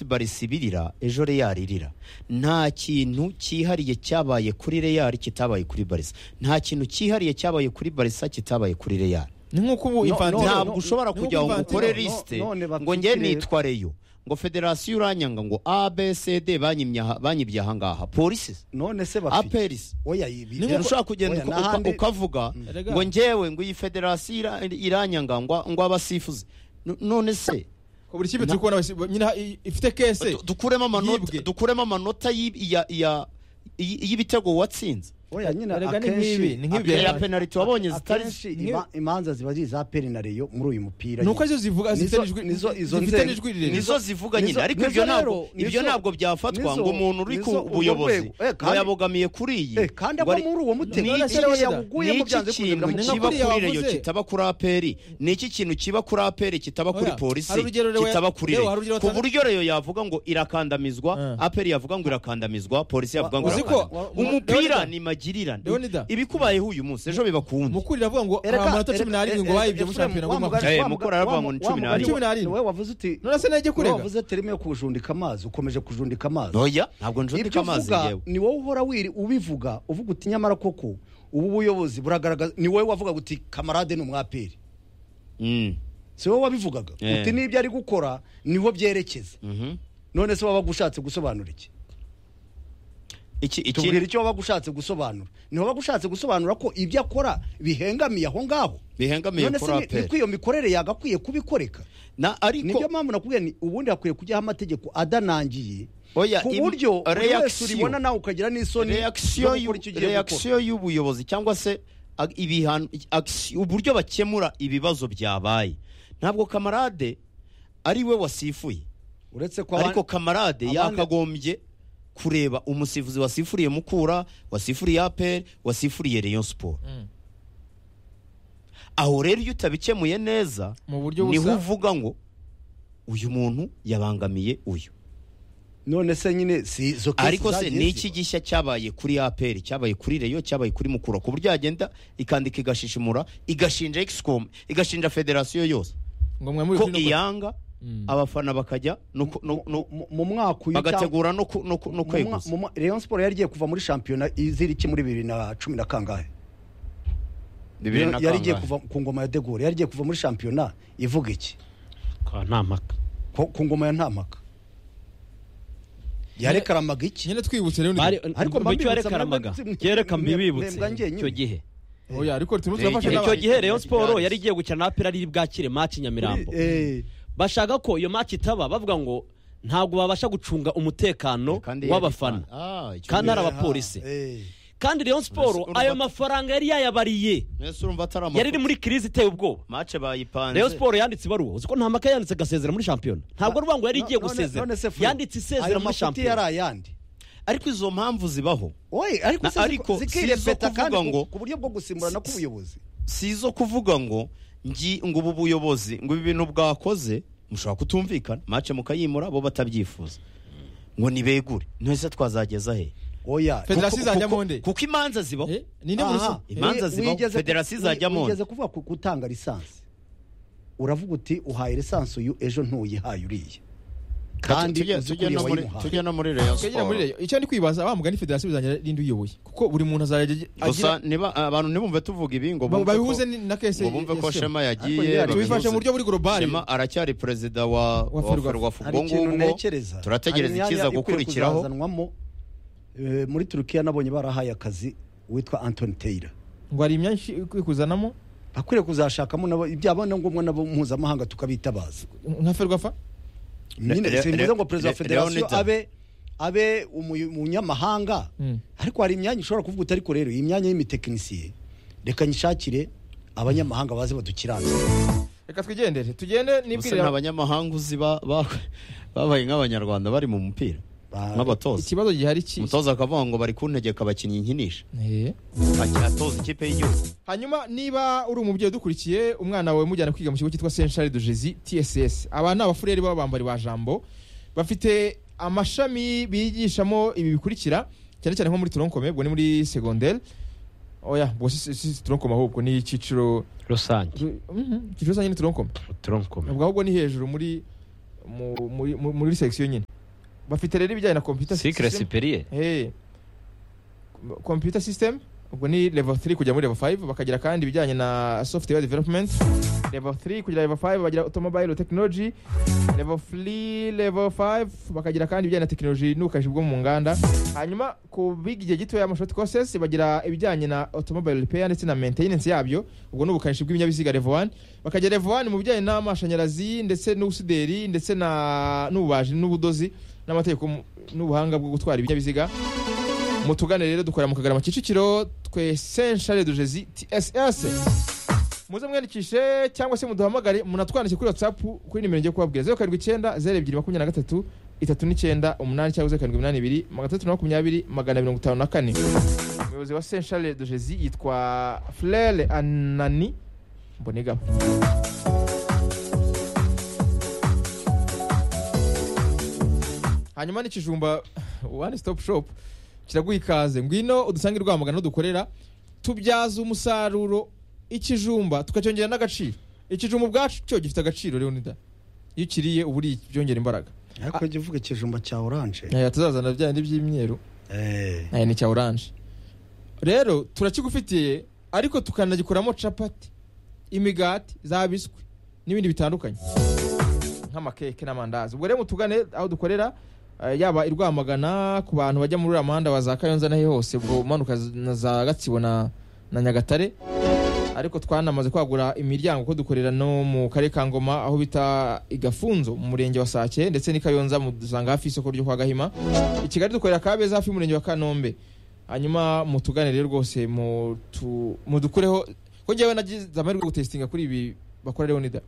barisi ibirira ejo reyari irira nta kintu cyihariye cyabaye kuri reyari kitabaye kuri barisa nta kintu cyihariye cyabaye kuri barisa kitabaye kuri reyari ni nk'uko ubu No, infantino ntabwo ushobora ni nk'uko kujya ngo Infantino- ukore no- lisite none bafite ngo njye ikirere. nitwa reyo ngo federasiyo uranyanga ngo abcd banyimye aha- banyibye ahangaha polisi none se bafite aperisi oya Ni rero nk'uko- ibi ushobora kugenda oya, uka- uka- n'ahandi- ukavuga Erega. ngo njyewe ngo iyi federasiyo ira- iranyanga ngo ngo abasifuzi N- none se ko buri kipe turi kubona abasi- nyine ha- i- ifite kese Du- dukuremo amanota yibwe. dukuremo amanota y'i- ya- ya- y- y'ibitego watsinze oya nyine Erega ni nk'ibi, ni nk'ibi akenshi- ya penaliti wabonye zitari akenshi ni- ima- imanza ziba ari iza peri na reyo muri uyu mupira ni uko nyine. arizo zivuga Nizo- zifite n'ijwi- nizo- izo zifite nzego. n'ijwi rirerire nizo zivuga nizo- nyine ariko nizo ibyo rero, ntabwo ibyo nizo- ntabwo byafatwa nizo- ngo umuntu uri ku nizo urwo buyobozi rwego. Eh, kandi- ngo yabogamiye kuri iyi Eh, kandi ngo abo ari- muri uwo mutego Ni- yashyira ni- yawuguyemo niki byanze bikunze kintu biramukunda. kiba Nkuko uriya kuri reyo wavuze. kitaba kuri aperi niki kintu kiba kuri aperi kitaba kuri Oya, polisi hari urugero reyo- kitaba kuri reyo, reyo hari urugero ku watanga- buryo reyo yavuga ngo irakandamizwa Eh. aperi yavuga ngo irakandamizwa polisi yavuga ngo uzi ko- irakandamizwa wa- wa- umupira Leonida. ni magirirane Leonida. ibikubayeho uyu munsi ejo biba ku wundi mukuri iravuga ngo hari Erega- amanota erega- cumi n'arindwi ngo eh, bayibye muri Efuremu, shampiyona wa rw'amaguru mugani- Eh, wa Mukura aravuga ngo wa- ni wa cumi mugani- n'arindwi. Cumi n'arindwi. wowe wavuze uti none se najye kurega wowe wavuze terime yo kujundika amazi ukomeje kujundika amazi oya ntabwo njundika ibyo amazi uvuga ngewe ni wowe uhora wiri ubivuga uvuga uti nyamara koko ubu buyobozi buragaragaza ni wowe wavuga uti kamarade ni umwaperi Mm. si wowe wabivugaga Eh. uti n'ibyo ari gukora niho byerekeza Mhm. none se wabaga ushatse gusobanura iki iki tubwira iki icyo wabaga ushatse gusobanura niho wabaga ushatse gusobanura ko ibyo akora bihengamiye aho ngaho bihengamiye none se kuri ni- aperi niko iyo mikorere yagakwiye kubikoreka na ariko nibyo mpamvu nakubwiye ni ubundi hakwiye kujyaho amategeko adanangiye Oya, ku im- buryo buri wese reaction. uribona nawe ukagira n'isoni reaction yo gukora icyo y'u- ugiye gukora. reaction y'ubuyobozi cyangwa se ag- ibihano action- uburyo bakemura ibibazo byabaye ntabwo kamarade ari we wasifuye uretse ko ariko ariko kamarade abandi- yakagombye kureba umusifuzi wasifuriye mukura wasifuriye aperi wasifuriye rayon siporo Mm. aho rero iyo utabikemuye neza mu buryo niho busa uvuga ngo uyu muntu yabangamiye uyu none se nyine si izo kesi ariko se zagiye ni iki ziba. gishya cyabaye kuri aperi cyabaye kuri reyo cyabaye kuri mukura ku buryo yagenda ikandika igashishimura igashinja excom igashinja federasiyo yose ngo mwe muri ko kuri- iyanga Mm. abafana bakajya no ku- no- no- Mu- mu mwaka uyu cyangwa- bagategura no ku- no ku- no mu mwa- kweguza mu mwa- Rayon Sport yari igiye kuva muri shampiyona izira iki muri bibiri na cumi na kangahe Bibiri na yari igiye kangahe? kuva ku ngoma ya degore yari igiye kuva muri shampiyona ivuga iki kwa nta mpaka Ko- ku ngoma ya ntamaka yarekaramaga iki nyine twibutse rero bari ni- Ariko mba mu cyo mbibutsa, yarekaramaga mwebwe- kereka mwe- mbibibutse mwebwe njyewe icyo nyine. gihe oya ariko turimo Eh, turafasha igihe n'abandi. icyo gihe Rayon Sport yari igiye gukina na Aperi ari bwakire maci Nyamirambo Eh, bashaka ko iyo maci itaba bavuga ngo ntabwo babasha gucunga umutekano Kandi w'abafana yari- Ah, icyo Kandi gihe. ari abapolisi. eh. kandi Rayon Sport Urumva- ayo mafaranga yari yayabariye Mbese urumva atari yari iri muri kirizi iteye ubwoba mace bayipanze Rayon Sport yanditse ibaruwa uzi ko nta maka yanditse agasezera muri shampiyona ntabwo rubango yari igiye No- none- gusezera none se Fred, yanditse isezera ayo muri mafuti shampiyona yari ayandi ariko izo mpamvu zibaho Oye, ariko Na- se ziko- ariko si izo zikirepeta kuvuga kandi ku- ngo- ku buryo bwo gusimburana k'ubuyobozi si izo kuvuga ngo ngi ngo ubu buyobozi ngo ibi bintu bwakoze mushobora kutumvikana mace mukayimura bo batabyifuza ngo nibegure ntese twazageza he oya federasiyo izajyamo nde kuko imanza zibaho Eh, ninde muri Aha. so imanza Wi- zibaho, wigeze- federasiyo wi- izajyamo wigeze kuvuga ku gutanga lisansi uravuga uti uhaye lisansi uyu ejo ntuyihaye uriya kandi Tujye- uzi ko tujye uriya no muri- wayimuhaye tujye no muri Rayon Twegera muri Sport reyo icyo ndi kwibaza wa mugani federasiyo bizanye n'indi uyoboye kuko buri muntu azajya agi- gusa agira niba abantu ntibumve tuvuga ibi ngo ba- bumve ko- babihuze ni- na kese ngo bumve ko ya Sema. shema Ariko yagiye niba babihuze. tubifashe mu buryo buri global shema aracyari perezida wa Wa wa Ferwafa. Ferwafa. hari ubwo ikintu ngubwo ntekereza turategereza Hari imyanya ikiza ikwiye gukurikiraho. kuzazanwamo, eh, muri turukiya nabonye barahaye akazi uwitwa antoni teyira ngo hari imyanya ishi- ikwiye kuzanamo akwiriye kuzashakamo nabo byaba na ngombwa nabo mpuzamahanga tukabitabaza nka ferwafa Re- nyine si re- byiza ngo perezida wa re- federasiyo Leonidas. abe abe umu- umunyamahanga Mm. ariko hari imyanya ushobora kuvuga uti ariko rero iyi myanya y'imitekinisiye reka nyishakire abanyamahanga baze badukiranire reka twigendere tugende gusa nibwirira nta banyamahanga uzi ba- ba- babaye nk'abanyarwanda bari mu mupira Ba- nk'abatoza ikibazo gihari ki umutoza akavuga ngo bari kuntegeka abakinnyi nkinisha Eh. atoza ikipe y'igihugu hanyuma niba uri umubyeyi udukurikiye umwana wawe mujyana kwiga mu kigo cyitwa saint charles de jesi tss aba ni abafureri b'abambari ba jambo bafite amashami bigishamo ibi bikurikira cyane cyane nko muri toronkome ubwo ni muri segonderi oya ubwo si- si si toronkome ahubwo ni icyiciro rusange Mhm, icyiciro rusange ni toronkome turamukomeye ubwo ahubwo ni hejuru muri mu- muri- mu- muri section nyine bafite rero ibijyanye na computer sikire system. sipiriye Eh. computer system ubwo ni level 3 kujya muri level 5 bakagira kandi ibijyanye na software development level 3 kujya level 5 bagira automobile technology level 3 level 5 bakagira kandi ibijyanye na technology n'ubukanishi bwo mu nganda hanyuma ku biga igihe gitoya amashoti courses bagira ibijyanye na automobile repair ndetse na maintenance yabyo ubwo ni ubukanishi bw'ibinyabiziga level 1 bakagira level 1 mu bijyanye n'amashanyarazi ndetse n'ubusuderi ndetse na n'ububaji n'ubudozi n'amategeko mu- n'ubuhanga bwo gutwara ibinyabiziga mutugane rero dukorera mu kagarama kicukiro twe senshare dujezi tss muze mwiyandikishe cyangwa se muduhamagare munatwandike kuri whatsapp kuri nimero ngiye kubabwira zeru karindwi icyenda zeru ebyiri makumyabiri na gatatu itatu n'icyenda umunani cyangwa zeru karindwi umunani ibiri magana atatu na makumyabiri magana mirongo itanu na kane umuyobozi wa senshare dujezi yitwa frere anani mbonigaba hanyuma n'ikijumba one stop shop kiraguha ikaze ngwino udusange i rwamagana dukorera tubyaza umusaruro ikijumba tukacyongera n'agaciro ikijumba ubwacu cyo gifite agaciro rero nida iyo ukiriye uba uri byongera imbaraga ariko jya uvuga ikijumba cya oranje Eh, tuzazana bya bindi by'imyeru Eh, Eh, ni cya oranje rero turakigufitiye ariko tukanagikoramo capati imigati za biswi n'ibindi bitandukanye nk'amakeke n'amandazi ubwo rero mutugane aho dukorera eh, yaba i rwamagana ku bantu bajya muri uriya muhanda wa za kayonza n'aho hose ubwo umanuka z- na za gatsibo na, na nyagatare ariko twanamaze kwagura imiryango ko dukorera no mu karere ka ngoma aho bita igafunzo mu murenge wa sake ndetse n'i kayonza mudusanga hafi y'isoko ryo kwa gahima i kigali dukorera kabeza hafi y'umurenge wa kanombe hanyuma mutugane rero rwose mutu- mudukureho ko njyewe nagize amahirwe yo gutesitinga kuri ibi bakora leonida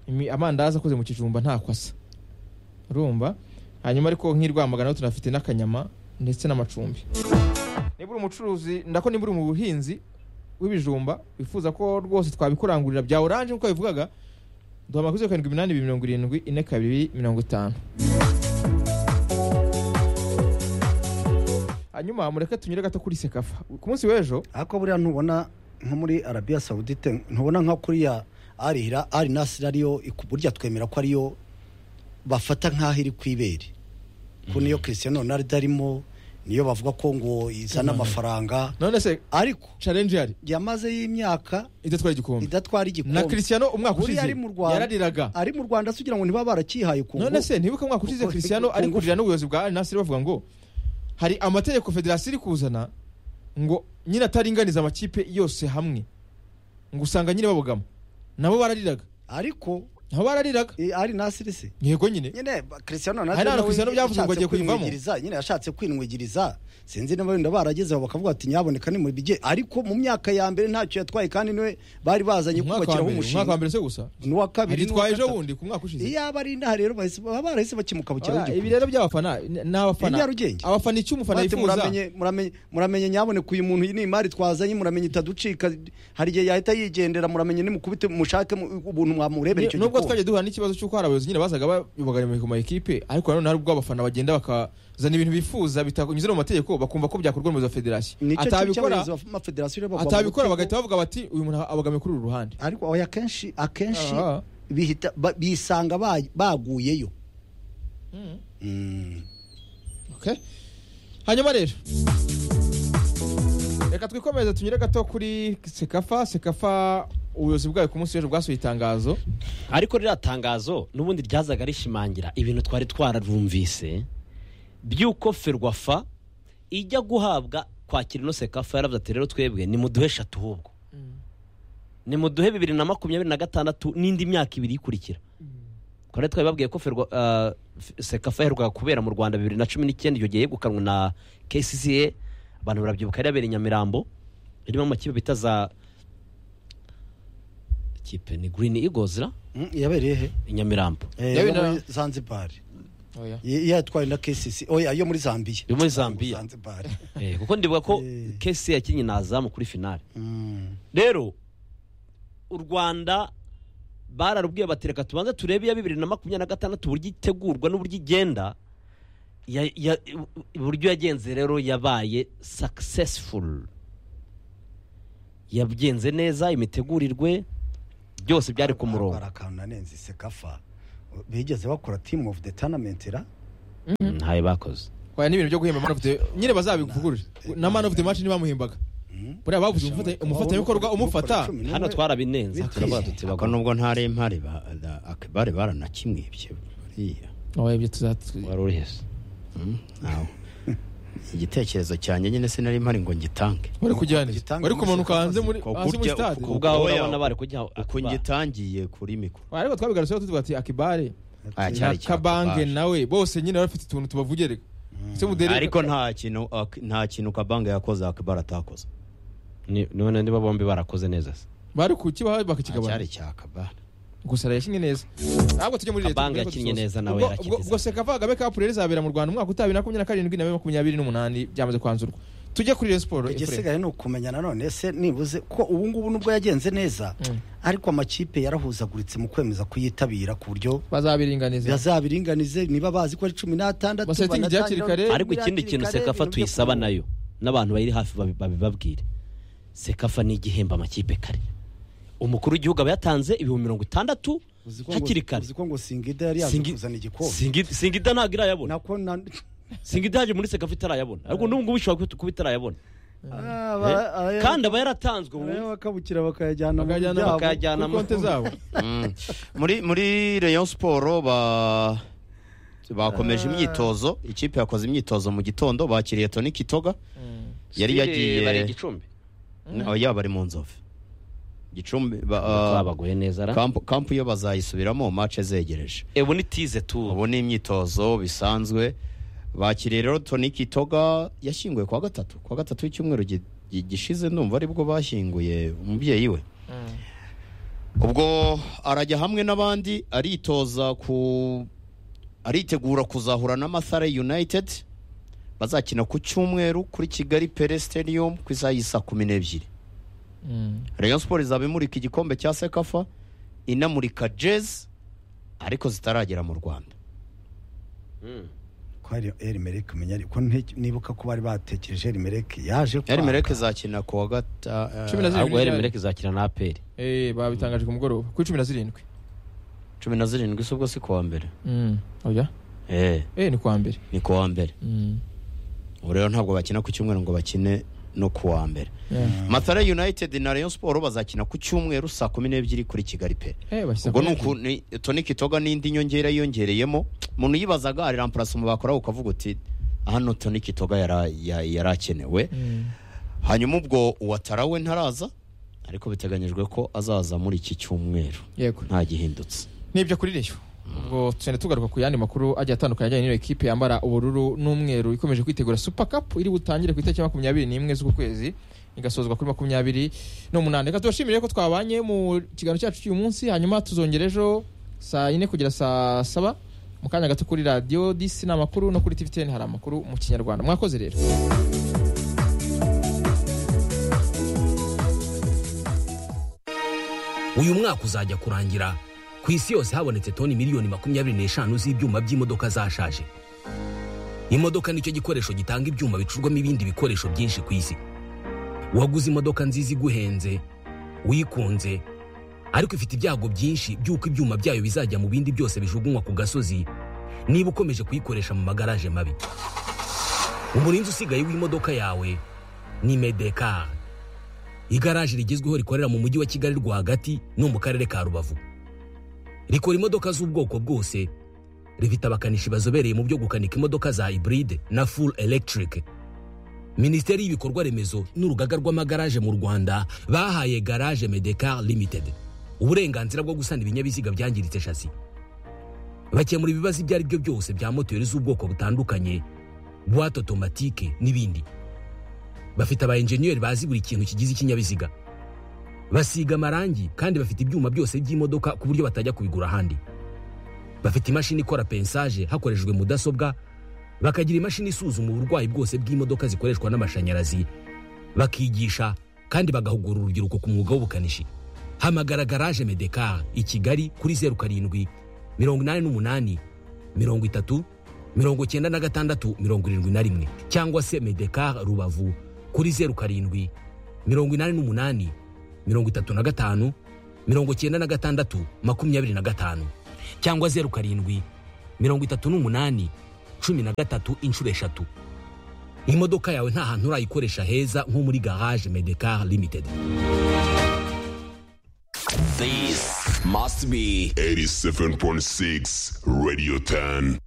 Imi- amandazi akoze mu kijumba nta kwasa urumva hanyuma ariko nk'i rwamagana ho tunafite n'akanyama ndetse n'amacumbi niba uri umucuruzi ndako niba uri mu buhinzi w'ibijumba wifuza ko rwose twabikurangurira bya oranje nk'uko bivugaga duhamagara kuri zeru karindwi iminani ibiri mirongo irindwi ine kabiri mirongo itanu hanyuma mureke tunyure gato kuri sekafa ku munsi w'ejo ariko buriya ntubona nko muri arabiya sawudite ntubona nka kuriya arira ari nasiri ariyo iku- burya twemera ko ariyo bafata nk'aho iri ku ibere ko niyo christian ronaldo arimo niyo bavuga ko ngo izana amafaranga none se ariko challenge yari yamaze y'imyaka idatwara igikombe idatwara na igikombe christiano umwaka Buriya ushize ari mu Rwanda. yarariraga ari mu rwanda se kugira ngo ntiba barakihaye ku none se ntibuka umwaka ushize Kuko- christiano kuko- ari kurira n'ubuyobozi bwa al nasiri bavuga ngo hari amategeko federasiyo iri kuzana ngo nyine ataringaniza amakipe yose hamwe ngo usanga nyine babogama nabo barariraga ariko nabo barariraga eh, ari nasiri se yego nyine nyine ba- Cristiano Ronaldo Hari n'ahantu nawe Cristiano byavuze ngo yashatse agiye kuyivamo. kwinwigiriza, nyine yashatse kwinwigiriza sinzi niba wenda baragezeho bakavuga ati nyaboneka ni mu bige ariko mu myaka ya mbere ntacyo yatwaye kandi niwe bari bazanye umwaka wa kubakiraho mbere umwaka wa umushinga mbere se gusa n'uwa kabiri agitwaye ejo n'uwa gatatu. bundi ku mwaka ushize iyaba ari inaha rero bahise- baba barahise bakimukabukiraho Ah, ibi igikombe rero by'abafana ni abafana Ni Nyarugenge. abafana icyo umufana Bate yifuza muramenye muramenye muramenye nyaboneka uyu muntu iyi ni imari twazanye muramenye itaducika hari igihe yahita yigendera muramenye nimukubite mushake mu- ubuntu mwamurebera icyo nubwo gikombe twagiye duhura n'ikibazo cy'uko hari abayobozi nyine bazaga bayoboga ku ma ekipe ariko nanone hari ubwo abafana bagenda bakazana ibintu bifuza bitanyuze mu mategeko bakumva ko byakorwa mu za federasiyo nicyo atabikora cy'abayobozi b'amafederasiyo rero bagomba atabikora gutega- bagahita bavuga bati uyu muntu abogamiye kuri uru ruhande ariko oya akenshi akenshi Aha. bihita ba- bisanga ba- baguyeyo Mm. Mm. Okay. hanyuma rero reka twikomeze tunyure gato kuri sekafa sekafa ubuyobozi bwayo ku munsi w'ejo bwasohoye itangazo ariko ririya tangazo n'ubundi ryazaga rishimangira ibintu twari twararumvise by'uko ferwafa ijya guhabwa kwakira ino sekafa yaravuze ati rero twebwe nimuduhe eshatu ahubwo nimuduhe bibiri na makumyabiri na gatandatu n'indi myaka ibiri ikurikira kora twari babwiye ko ferwa ah, f- sekafa yaherukaga kubera mu rwanda bibiri na cumi n'icyenda iyo gihe yegukanwe na kcca abantu barabyibuka yari yabereye i nyamirambo irimo amakipe bita za ikipe ni green eagles ra Mm, yabereye he i nyamirambo Eh, Yabereye yo muri na- zanzibar oya Y- yatwaye na kcc oya yo muri zambiya Yo muri Zambiya. zanzibar Eh, kuko ndibuka ko Eh. kesi yakinnye na azamu kuri finale Mm. rero u rwanda bararubwiye bati reka tubanze turebe iya bibiri na makumyabiri na gatandatu uburyo itegurwa n'uburyo igenda ya- ya- uburyo yagenze rero yabaye successful yagenze neza imitegurirwe byose byari ku murongo Barakanura nenze sekafa bigeze bakora team of the tournament ra ntayo bakoze Oya, n'ibintu byo guhemba man of the nyine bazabivugurure na man of the match ntibamuhembaga buriya bavuze umufata- umufatanyabikorwa umufata hano twarabinenze Bitwize. turavuga tuti ariko bagomba nubwo ntarempare ba- da- akibare baranakimwibye buriya oya ibyo tuzatwi wari uri heza Mm, nawe igitekerezo cyanjye nyine sinari mpari ngo ngitange wari kujyana iki? Gitanga wari kumanuka umuseka hanze muri ko hasi muri kurya stade uko- ubwaho Oya. urabona bari kujya uko ngitangiye kuri mikoro Oya, ariko twabigarutseho tuvuga ati akibare Aya na cyari cya kabange Kabange. nawe bose nyine bari bafite utuntu tubavugereka Se Mudere- ariko nta kintu ak- nta kintu kabange yakoze akibara atakoze Ni- none niba bombi barakoze neza se bari kukibaha Aya cyari bakakigabana cya kabara gusa yakinnye neza ahubwo tujye muri leta Kabanga turebe ko yakinnye dusoza. neza nawe Ubwo- yarakinnye ubwo- ubwo zamu. sekava kagabe kapu rero izabera mu rwanda umwaka utabiri na makumyabiri na karindwi na bibiri makumyabiri n'umunani byamaze kwanzurwa tujye kuri Rayon siporo Efuremu. igisigaye ni ukumenya nanone se nibuze ko ubu ngubu nubwo yagenze neza Mm. ariko amakipe yarahuzaguritse mu kwemeza kuyitabira ku buryo bazabiringaniza bazabiringanize niba bazi ko ari cumi n'atandatu Basetingi banatangira- hakiri kare. Eh, ariko ikindi kintu sekafa tuyisaba nayo n'abantu bayiri hafi babi- babibabwire sekafa ni igihemba amakipe kare umukuru w'igihugu aba yatanze ibihumbi mirongo itandatu Uzi ko ngo- hakiri kare uzi ko ngo singida yari yaje Singi- kuzana igikombe Singi- singida ntabwo irayabona nako na- singida yaje muri sekafa itarayabona ariko n'ubu ngubu ishobora kuba- kuba itarayabona Ah, Eh? ba- aya- kandi aba yaratanzwe ubu aya bakabukira bakayajyana mu bakajyana byabo. bakayajyana kuri konti zabo Mm. muri muri rayon siporo ba bakomeje imyitozo ikipe yakoze imyitozo mu gitondo bakiriye toni kitoga yari bari yagiye igicumbi Oh, yaba ari mu nzovu gicumbi ba- ah, babaguye neza ra kampu kampu yo bazayisubiramo mace zegereje ebu ni tize tu ubu ni imyitozo bisanzwe bakiriye rero toni kitoga yashyinguwe kuwa gatatu kuwa gatatu w'icyumweru gi- gi- gishize ndumva aribwo bashyinguye umubyeyi we ubwo arajya hamwe n'abandi aritoza ku aritegura kuzahura na Mathare United bazakina ku cyumweru kuri Kigali Pele Stadium ku isaha y'isa kumi n'ebyiri Mm. Rayon Sport izaba imurika igikombe cya Sekafa inamurika jazz ariko zitaragera mu Rwanda ko hari erimereke umenya ariko nte- nibuka ko bari batekereje erimereke yaje kwanga. Yari Mereke izakina ku wa gata Cumi na zirindwi. ahubwo heremereke izakina na aperi Eh, babitangaje ku mugoroba kuri cumi na zirindwi cumi na zirindwi si ubwo si kuwa mbere oya Eh, Eh, ni kuwa mbere ni kuwa mbere Mm. ubu rero ntabwo bakina ku cyumweru ngo bakine no kuwa mbere Yeah. matare united na rayon siporo bazakina ku cyumweru saa kumi n'ebyiri kuri kigali pe Eh, bashyize ubwo ku- ni uku ni- toni kitoga n'indi nyongera yiyongereyemo umuntu yibazaga ari rampurasoma bakoraho ukavuga uti hano toni kitoga yara- ya- yari akenewe Mm. hanyuma ubwo uwatara we ntaraza ariko biteganyijwe ko azaza muri iki cyumweru yego ntagihindutse nibyo kuri reyo ubwo tugenda tugaruka ku yandi makuru agiye atandukanye ajyanye n'iyo ekipe yambara ubururu n'umweru ikomeje kwitegura super cup iri butangire ku itariki ya makumyabiri n'imwe z'uku kwezi igasozwa kuri makumyabiri n'umunani reka tubashimire ko twabanye mu kiganiro cyacu cy'uyu munsi hanyuma tuzongera ejo saa yine kugera saa saba mu kanya gato kuri radiyo disi ni amakuru no kuri tivi teni hari amakuru mu kinyarwanda mwakoze rero uyu mwaka uzajya kurangira ku isi yose habonetse toni miliyoni makumyabiri n'eshanu z'ibyuma by'imodoka zashaje imodoka nicyo gikoresho gitanga ibyuma bicurwamo ibindi bikoresho byinshi ku isi waguze imodoka nziza iguhenze wikunze ariko ifite ibyago byinshi by'uko ibyuma byayo bizajya mu bindi byose bijugunywa ku gasozi niba ukomeje kuyikoresha mu magaraje mabi umurinzi usigaye w'imodoka yawe ni medekari igaraje rigezweho rikorera mu mujyi wa kigali rwagati no mu karere ka rubavu rikora imodoka z'ubwoko bwose rifite abakanishi bazobereye mu byo gukanika imodoka za hybride na full electric minisiteri y'ibikorwa remezo n'urugaga rw'amagaraje mu rwanda bahaye garage medecar limited uburenganzira bwo gusana ibinyabiziga byangiritse shasi bakemura ibibazo ibyo ari byo byose bya moteri z'ubwoko butandukanye buwate otomatike n'ibindi bafite aba enjeniyeri bazi buri kintu kigize ikinyabiziga basiga amarangi kandi bafite ibyuma byose by'imodoka ku buryo batajya kubigura ahandi bafite imashini ikora pensaje hakoreshejwe mudasobwa bakagira imashini isuzuma uburwayi bwose bw'imodoka zikoreshwa n'amashanyarazi bakigisha kandi bagahugura urubyiruko ku mwuga w'ubukanishi hamagara garaje medekar i kigali kuri zeru karindwi mirongo inani n'umunani mirongo itatu mirongo icyenda na gatandatu mirongo irindwi na rimwe cyangwa se medekar rubavu kuri zeru karindwi mirongo inani n'umunani mirongo itatu na gatanu mirongo icyenda na gatandatu makumyabiri na gatanu cyangwa zeru karindwi mirongo itatu n'umunani cumi na gatatu inshuro eshatu imodoka yawe nta hantu urayikoresha heza nko muri garage medekar limited This must be 87.6 Radio 10.